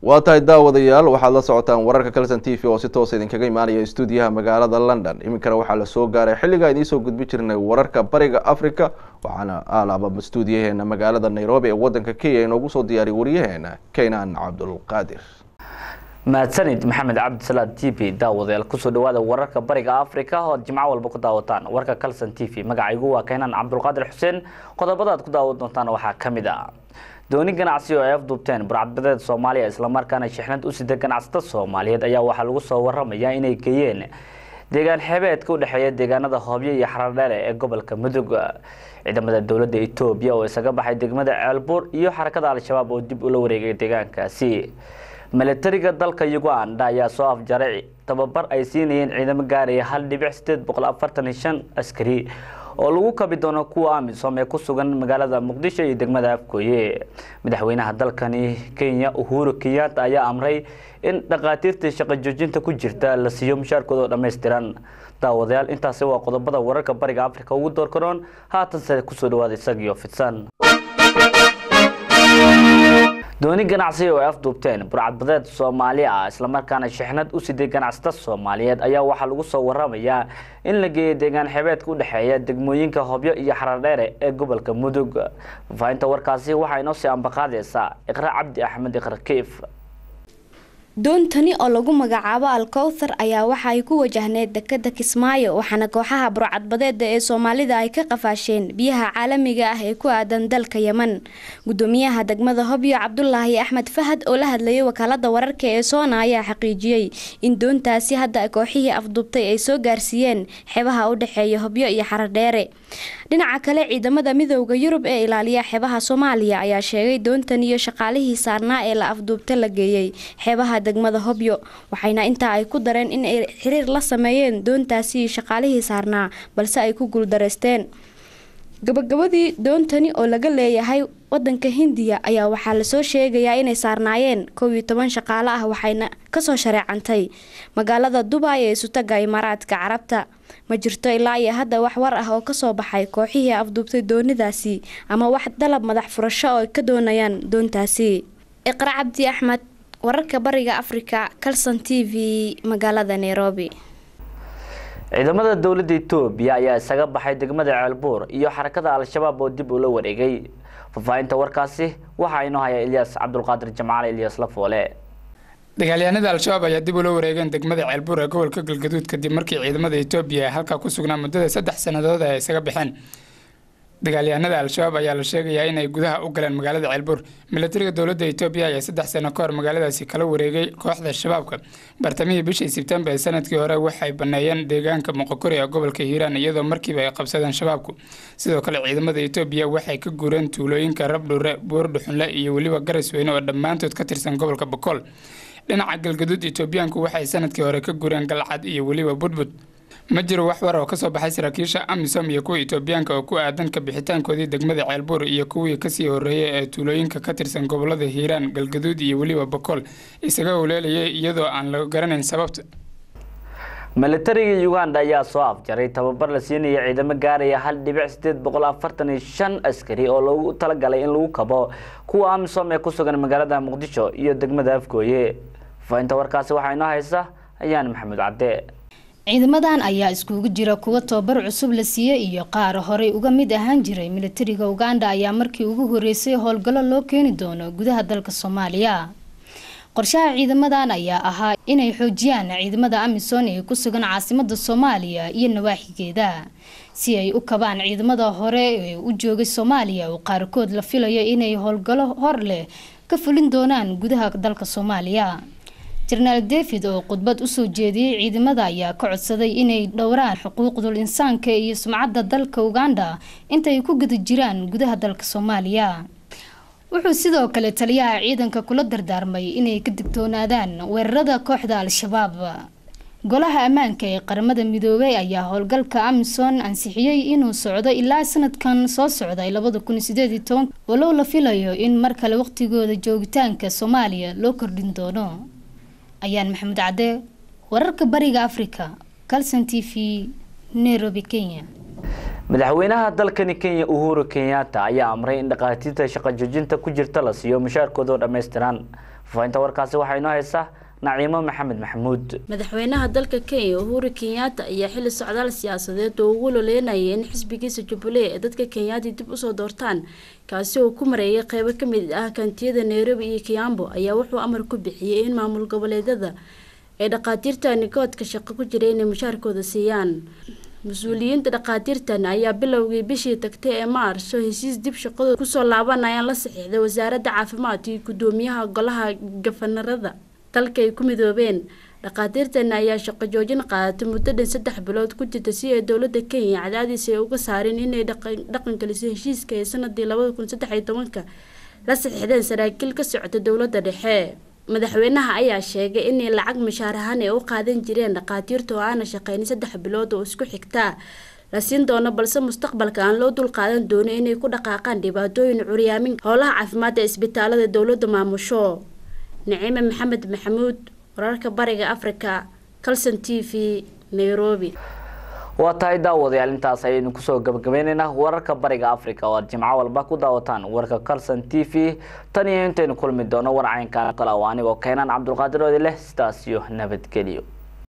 waa tahay daawadayaal waxaad la socotaan wararka kalson t v oo si toosa idinkaga imaanaya stuudiyaha magaalada london iminkana waxaa lasoo gaaray xilligaa idiinsoo gudbi jirnay wararka bariga africa waxaana alaaba stuudiyaheena magaalada nairobi ee wadanka kenya inoogu soo diyaariy wariyaheena keynan cabdulqaadir mahadsanid maxamed cabdisalaad t v daawadayaal kusoo dhawaada wararka bariga africa oo ad jimco walba ku daawataan warka calson t v magacaygu waa keenan cabdulqaadir xuseen qodobada aad ku daawan doontaan waxaa ka mid ah dooni ganacsi oo ay afduubteen burcadbadeed soomaaliya islamarkaana shixnad u sida ganacsatada soomaaliyeed ayaa waxaa lagu soo waramayaa inay geeyeen deegaan xeebeedka u dhexeeya deegaanada hoobyo iyo xaradheere ee gobolka mudug ciidamada dowladda etoobiya oo isaga baxay degmada ceelbuur iyo xarakada al-shabaab oo dib ula wareegay deegaankaasi milatariga dalka uganda ayaa soo afjaray tababar ay siinayeen ciidamo gaaraya hal dhibic sideed boqol afartan iyo shan askari oo lagu kabi doono kuwa amisom ee ku sugan magaalada muqdisho iyo degmada afgooye madaxweynaha dalkani kenya uhuru kenyatta ayaa amray in dhakhaatiirtii shaqo joojinta ku jirta la siiyo mushaarkooda oo dhammaystiran daawadayaal intaasi waa qodobada wararka bariga africa ugu door karoon haatanse kusoo dhawaada isagiyo fidsan dooni ganacsi oo ay afduubteen burcadbadeed soomaali ah islamarkaana shixnad u siday ganacsata soomaaliyeed ayaa waxaa lagu soo waramayaa in la geeyay deegaan xebeedka u dhexeeya degmooyinka hobyo iyo xaradheere ee gobolka mudug faafinta warkaasi waxaa inoo sii ambaqaadeysaa iqra cabdi axmed iqra kiif doontani oo lagu magacaabo alkowthar ayaa waxa ay ku wajahneed dekada kismaayo waxaana kooxaha burcadbadeeda ee soomaalida ay ka qafaasheen biyaha caalamiga ah ee ku aadan dalka yeman gudoomiyaha degmada hobyo cabdulaahi axmed fahad oo la hadlayay wakaalada wararka ee soona ayaa xaqiijiyey in doontaasi hadda kooxihii afduubtay ay soo gaarsiiyeen xebaha u dhexeeya hobyo iyo xaradheere dhinaca kale ciidamada midooda yurub ee ilaaliya xeebaha soomaaliya ayaa sheegay doontan iyo shaqaalihii saarnaa ee la afduubta la geeyey xeebaha degmada hobyo waxayna intaa ay ku dareen in ay xiriir la sameeyeen doontaasi iyo shaqaalihii saarnaa balse ay ku guuldareysteen gabagabadii doontani oo laga leeyahay wadanka hindiya ayaa waxaa lasoo sheegayaa inay saarnaayeen kow iyo toban shaqaale ah waxayna kasoo shareecantay magaalada dubay ee isutaga imaaraadka carabta ma jirto ilaa iyo hadda wax war ah oo kasoo baxay kooxihii afduubtay doonidaasi ama wax dalab madax furasho oo ay ka doonayaan doontaasi iqra cabdi axmed wararka bariga africa calson t v magaalada nairobi ciidamada dowladda etoobiya ayaa isaga baxay degmada ceelbuur iyo xarakada al-shabaab oo dib ula wareegay fafaahinta warkaasi waxaa inoo haya ilyaas cabdulqaadir jamcaale ilyaas lafoole dagaalyahanada al-shabaab ayaa dib ula wareegeen degmada ceelbuur ee gobolka galgaduud kadib markii ciidamada etoobiya ee halkaa ku sugnaa muddada saddex sannadood ay isaga baxeen dagaalyahanada al-shabaab ayaa la sheegayaa inay gudaha u galeen magaalada ceelbuur milatariga dowladda etoobiya ayaa saddex sano ka hor magaaladaasi kala wareegay kooxda shabaabka bartamihii bishii sebtembar ee sanadkii hore waxay baneeyeen deegaanka moqokori ee gobolka hiiraan iyadoo markiiba ay qabsadeen shabaabku sidoo kale ciidamada etoobiya waxay ka guureen tuulooyinka rabdhure buurdhuxunle iyo weliba garisweyne oo dhammaantood ka tirsan gobolka bokool dhinaca galgaduud etoobiyaanku waxay sanadkii hore ka guureen galcad iyo weliba budbud ma jiro wax war oo kasoo baxay saraakiisha amisom iyo kuwa etoobiyaanka oo ku aadan ka bixitaankoodii degmada ceelbuur iyo kuwii kasii horeeyay ee tuulooyinka ka tirsan gobolada hiiraan galgaduud iyo weliba bokool isaga howleelayay iyadoo aan la garanayn sababta milatariga uganda ayaa soo afjaray tababar la siinaya ciidamo gaaraya hal dhibic sideed boqol afartan iyo shan askari oo loogu talagalay in lagu kabo kuwa amisom ee ku sugan magaalada muqdisho iyo degmada afgooye faahinta warkaasi waxaa inoo haysa ayaan maxamuud cadde ciidamadan ayaa iskugu jira kuwa tababar cusub la siiyey iyo qaar horey uga mid ahaan jiray milatariga uganda ayaa markii ugu horeysay howlgallo loo keeni doono gudaha dalka soomaaliya qorshaha ciidamadan ayaa ahaa inay xoojiyaan ciidamada amisom ee ku sugan caasimada soomaaliya iyo nawaaxigeeda si ay u kabaan ciidamada hore ee u joogay soomaaliya oo qaarkood la filayo inay howlgallo hor leh ka fulin doonaan gudaha dalka soomaaliya jenaraal david oo khudbad usoo jeediyey ciidamada ayaa ka codsaday inay dhowraan xuquuqdul insaanka iyo sumcadda dalka uganda intay ku guda jiraan gudaha dalka soomaaliya wuxuu sidoo kale taliyaha ciidanka kula dardaarmay inay ka digtoonaadaan weerarada kooxda al-shabaab golaha ammaanka ee qaramada midoobay ayaa howlgalka amison ansixiyey inuu socdo ilaa sanadkan soo socday labada kun sideed iyo toban walow la filayo in mar kale waqtigooda joogitaanka soomaaliya loo kordhin doono ayaan maxamuud cadde wararka bariga africa calson t v nairobi kenya madaxweynaha dalkani kenya uhuru kenyatta ayaa amray in dhakhaatiirta shaqo joojinta ku jirta la siiyo mushaarkooda oo dhammaystiran faafahinta warkaasi waxaa inoo haysa naciimo maxamed maxamuud madaxweynaha dalka kenya uhuru kenyatta ayaa xili socdaal siyaasadeed oo ugu loleynayay in xisbigiisa jubbaland ee dadka kenyaati dib usoo doortaan kaasi oo ku mareeyay qeybo kamid ah kantiyada nairobi iyo kiambo ayaa wuxuu amar ku bixiyey in maamul goboleedyada ay dhakhaatiirta nigoodka shaqo ku jira inay mushaarkooda siiyaan mas-uuliyiinta dhakhaatiirtan ayaa bilowgii bishii tagtay ee maarso hesiis dib shaqadooda kusoo laabanayaan la saxiixday wasaaradda caafimaadka iyo gudoomiyaha golaha gafanarada dalka ay ku midoobeen dhakhaatiirtan ayaa shaqo joojin qaadatay muddo dhan saddex bilood ku jirta si ay dowladda kenya cadaadiis ay uga saareen inay dhaqangeliso heshiiska ee sanadii labada kun saddex iyo tobanka la saxiixdeen saraakiil ka socota dowladda dhexe madaxweynaha ayaa sheegay inay lacag mushaar ahaan ay u qaadan jireen dhakhaatiirta oo aana shaqeynin saddex bilood oo isku xigtaa la siin doono balse mustaqbalka aan loo dul qaadan doono inay ku dhaqaaqaan dhibaatooyin curyaamin howlaha caafimaadda ee isbitaalada dowladda maamusho naciime maxamed maxamuud wararka bariga africa calson t v nairobi waa tahay daawadayaal intaas ayaynu kusoo gabagabeyneynaa wararka bariga africa oo aad jimco walba ku daawataan warka calson t v tan iyo intaynu kulmi doono war caynkaan kale oo anigoo keenaan cabdulqaadir oodi leh sidaas iyo nabadgelyo